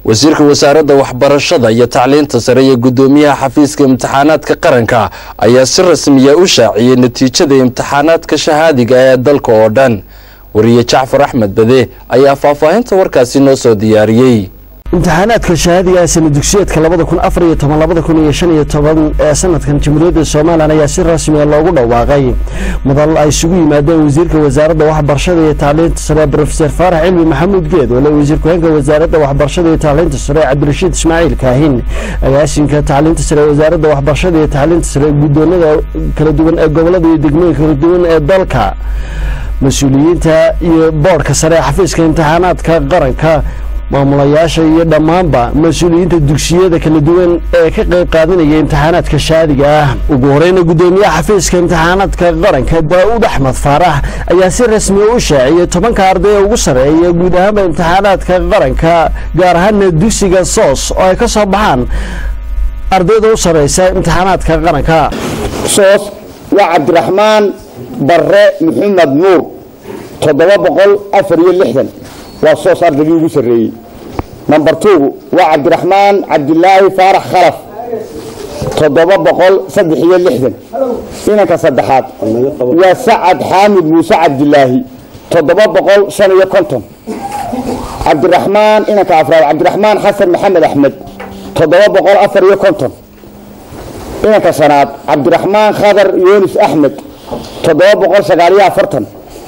wasiirka wasaaradda waxbarashada iyo tacliinta sare iyo guddoomiyaha xafiiska imtixaanaadka qaranka ayaa si rasmiya u shaaciyey natiijada imtixaanaadka shahaadiga ee dalka oo dhan wariye jacfar axmed bade ayaa faahfaahinta warkaasi noo soo diyaariyey imtixaanaadka shahaadiga ee sana dugsiyeedka labada kun afar iyo toban labada kun iyo shan iyo toban ee sanadkan jamhuuriyadda somalilan ayaa si rasmiya loogu dhawaaqay madal ay isugu yimaadeen wasiirka wasaaradda waxbarashada iyo tacliinta sare brofeser faarax cilmi maxamuud geed wale wasiir ku-xeenka wasaaradda waxbarashada iyo tacliinta sare cabdirashiid ismaaciil kaahin agaasinka tacliinta sare wasaaradda waxbarashada iyo tacliinta sare guddoonada kala duwan ee gobolada iyo degmooyinka kala duwan ee dalka mas-uuliyiinta iyo boodhka sare ee xafiiska imtixaanaadka qaranka maamulayaasha iyo dhammaanba mas-uuliyiinta dugsiyada kala duwan ee ka qayb qaadanaya imtixaanaadka shaadiga ah ugu horeyna guddoomiyaha xafiiska imtixaanaadka qaranka daa'uud axmed faarax ayaa si rasmiya u shaaciyey tobanka arday ee ugu sarreeya guud ahaanba imtixaanaadka qaranka gaar ahaana dugsiga soos oo ay ka soo baxaan ardayda u sarreysa imtixaanaadka qaranka soos waa cabdiraxmaan barre maxamed nuur toddoba boqol afar iyo lixdan waa soos ardaygii ugu sarreeyey number two waa cabdiraxmaan cabdilaahi faarax khalaf toddoba boqol saddex iyo lixdan inanka saddexaad waa sacad xaamid muuse cabdilaahi toddoba boqol shan iyo konton cabdiraxmaan inanka afraad cabdiraxmaan xasan maxamed axmed toddoba boqol afar iyo konton inanka shanaad cabdiraxmaan khadar yunis axmed toddoba boqol sagaal iyo afartan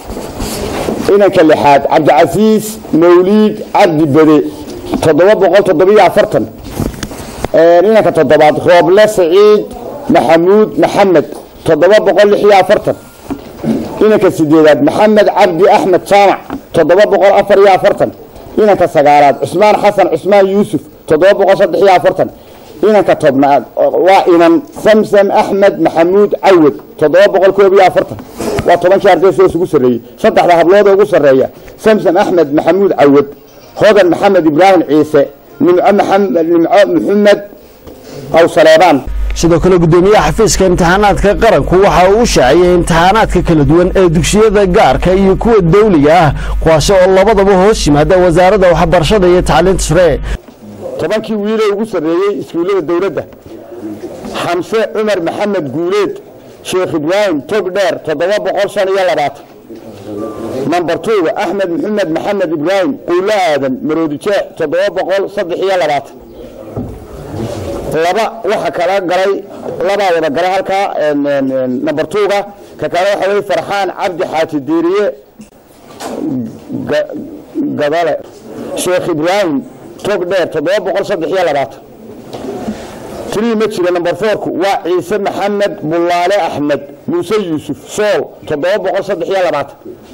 inanka lixaad cabdicasiis mawliid cabdi bade toddoba boqol toddobiyo afartan inanka toddobaad rooble saciid maxamuud maxamed toddoba boqol lix iyo afartan inanka sideedaad maxamed cabdi axmed jaamac toddoba boqol afar iyo afartan inanka sagaalaad cusmaan xasan cusmaan yuusuf toddoba boqol saddex iyo afartan inanka tobnaad waa inan samsam axmed maxamuud cawad toddoba boqol koob iyo afartan waa tobankii arday soo isugu sarreeyey saddexda hablood ugu sarreeya samsam axmed maxamuud cawad hodan maxamed ibraahim ciise nimco maxamed awsaleebaan sidoo kale guddoomiyaha xafiiska imtixaanaadka qaranku waxa uu shaaciyey imtixaanaadka kala duwan ee dugsiyada gaarka iyo kuwa dawliga ah kuwaasi oo labadaba hoos yimaada wasaaradda waxbarashada iyo tacliinta sare tobankii wiilee ugu sarreeyey iskuullada dowladda xamse cumar maxamed guuleed sheekh ibraahim tog dheer toddoba boqol shan iyo labaatan number twoga axmed maxamed maxamed ibraahim quulo aadan maroodi jeex toddoba boqol saddex iyo labaatan laba waxa kala galay labaa wada galay halkaa number twoga ka kale waxa weye farxaan cabdi xaaji diiriye gadale sheekh ibraahim tog dheer toddoba boqol saddex iyo labaatan tirii ma jira number fourku waa ciise maxamed bullaale axmed muuse yuusuf sool toddoba boqol saddex iyo labaatan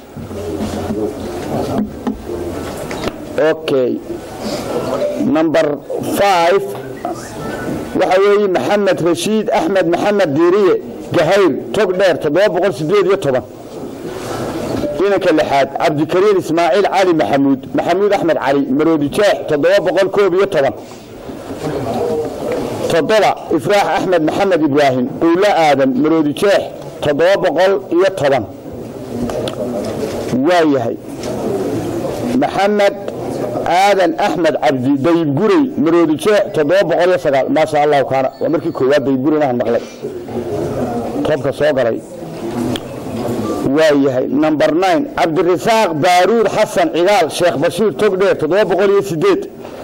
okay number five waxa weeye maxamed rashiid axmed maxamed diiriye gahayr tog dheer toddoba boqol sideed iyo toban inanka lixaad cabdikariin ismaaciil cali maxamuud maxamuud axmed cali maroodi jeex toddoba boqol koob iyo toban toddoba ifraax axmed maxamed ibraahim quulo aadan maroodi jeex toddoba boqol iyo toban waa yahay maxamed aadan axmed cabdi dayib gurey maroodi jeex toddoba boqol iyo sagaal maasha allahu kaana waa markii koowaad dayib gureynahan maqlay toobka soo galay waa yahay number nine cabdirasaaq baaruud xasan cigaal sheekh bashiir togdheer toddoba boqol iyo sideed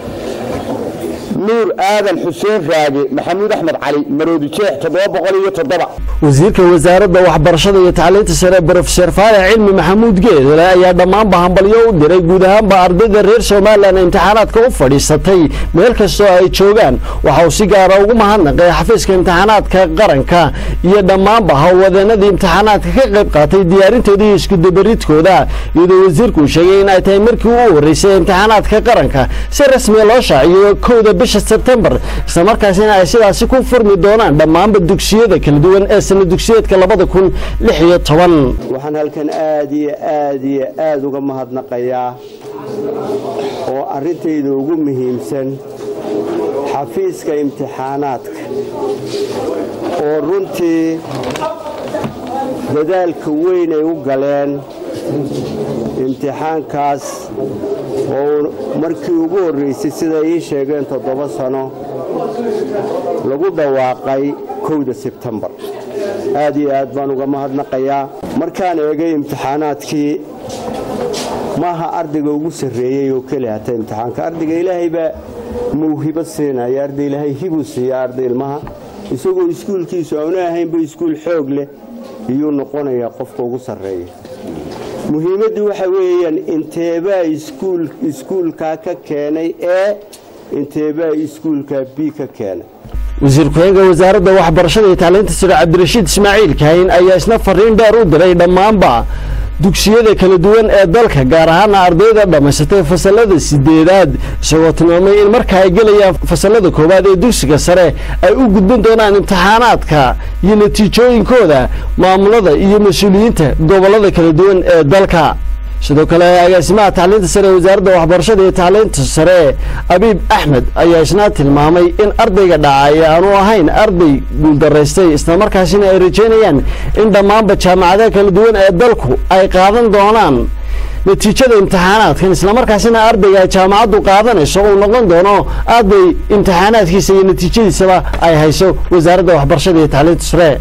nuur aadan xuseen raage maxamuud axmed cali maroodi jeex toddoba boqol iyo toddoba wasiirka wasaaradda waxbarashada iyo tacliinta sare brofeser faarax cilmi maxamuud geedole ayaa dhammaanba hambalyo u diray guud ahaanba ardayda reer somalilan imtixaanaadka u fadhiisatay meel kastoo ay joogaan waxa uu si gaara ugu mahadnaqay xafiiska imtixaanaadka qaranka iyo dhammaanba howlwadeenadii imtixaanaadka ka qayb qaatay diyaarintooda iyo iskudabaridkooda iyadoo wasiirku sheegay in ay tahay markii u horeysay imtixaanaadka qaranka si rasmiya loo shaaciyo kowda bisha sebtembar islamarkaasina ay sidaasi ku furmi doonaan dhammaanba dugsiyada kala duwan ee sana dugsiyeedka labada kun lix iyo toban waxaan halkan aad iyo aad iyo aad uga mahadnaqayaa oo arrintayda ugu muhiimsan xafiiska imtixaanaadka oo runtii dadaalka weyn ay u galeen imtixaankaas oo markii ugu horraysay siday ii sheegeen toddoba sano lagu dhawaaqay kowda sebtembar aad iyo aad baan uga mahadnaqayaa markaan eegay imtixaanaadkii maaha ardayga ugu sarreeyey oo keli hata imtixaanka ardayga ilaahay baa mawhibo siinaya arday ilaahay hibuu siiya arday ilmaha isagoo iskuulkiisu aanu ahaynba iskuul xoog leh iyuu noqonayaa qofka ugu sarreeya muhiimaddu waxa weeyaan inteebaa iskuulkaa ka keenay ee inteebaa iskuulkaa b ka keenay wasiir ku-xigeenka wasaaradda waxbarashada iyo tacliinta sare cabdirashiid ismaaciil kaahin ayaa isna fariin dheer u diray dhammaanba dugsiyada kala duwan ee dalka gaar ahaana ardayda dhammaysatay fasalada sideedaad isagoo tilmaamay in marka ay gelayaan fasalada koowaad ee dugsiga sare ay u gudban doonaan imtixaanaadka iyo natiijooyinkooda maamulada iyo mas-uuliyiinta gobollada kala duwan ee dalka sidoo kale agaasimaha tacliinta sare ee wasaaradda waxbarashada iyo tacliinta sare abiib axmed ayaa isna tilmaamay in ardayga dhacay aanu ahayn arday guuldaraystay islamarkaasina ay rajeynayaan in dhammaanba jaamacadaha kala duwan ee dalku ay qaadan doonaan natiijada imtixaanaadkan islamarkaasina ardayga ay jaamacaddu qaadanayso uu noqon doono arday imtixaanaadkiisa iyo natiijadiisaba ay hayso wasaaradda waxbarashada iyo tacliinta sare